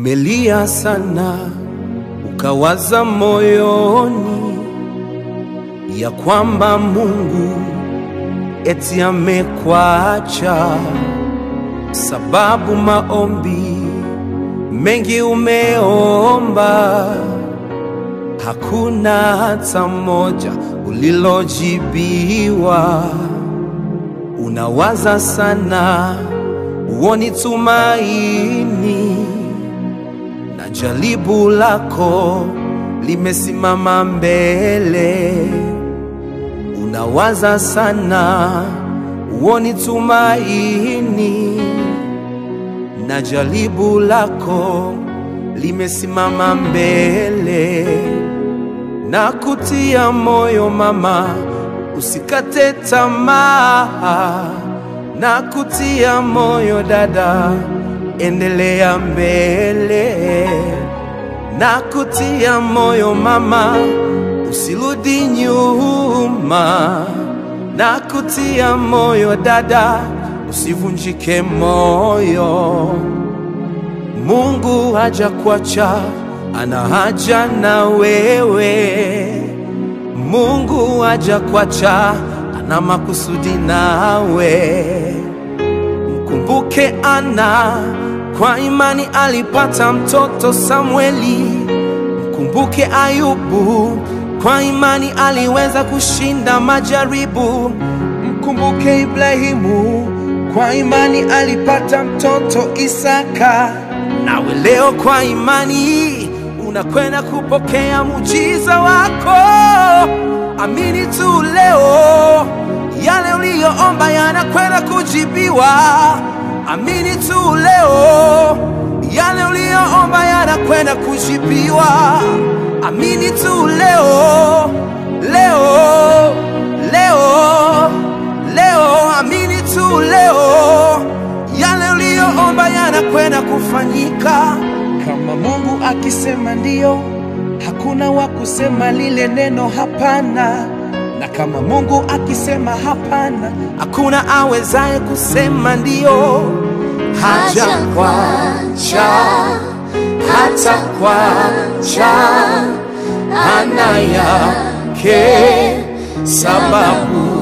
Umelia sana ukawaza moyoni ya kwamba Mungu eti amekwacha, sababu maombi mengi umeomba, hakuna hata moja ulilojibiwa. Unawaza sana, uoni tumaini na jaribu lako limesimama mbele. Unawaza sana, uoni tumaini na jaribu lako limesimama mbele. Na kutia moyo mama, usikate tamaa. Na kutia moyo dada, endelea mbele. Na kutia moyo mama, usirudi nyuma. Na kutia moyo dada, usivunjike moyo. Mungu haja kuacha, ana haja na wewe. Mungu haja kuacha, ana makusudi nawe. Mkumbuke Ana, kwa imani alipata mtoto Samueli. Mkumbuke Ayubu, kwa imani aliweza kushinda majaribu. Mkumbuke Ibrahimu, kwa imani alipata mtoto Isaka. Nawe leo kwa imani unakwenda kupokea muujiza wako. Amini tu leo, yale uliyoomba yanakwenda kujibiwa. Amini tu leo, yale uliyoomba yanakwenda kujibiwa. Amini tu leo, leo, leo, leo. Amini tu leo, yale uliyoomba yanakwenda kufanyika. Kama Mungu akisema ndiyo, hakuna wa kusema lile neno hapana. Na kama Mungu akisema hapana, hakuna awezaye kusema ndiyo. Haja kwacha, hata kwacha, ana yake sababu.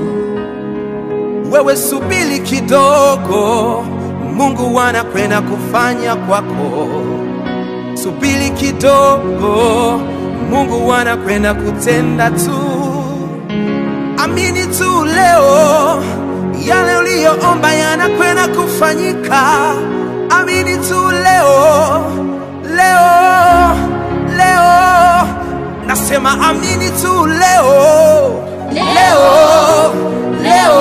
Wewe subiri kidogo, Mungu anakwenda kufanya kwako. Subiri kidogo, Mungu anakwenda kutenda tu. Amini tu leo, yale uliyoomba yanakwenda kufanyika. Amini tu leo, leo, leo. Nasema amini tu leo, leo, leo.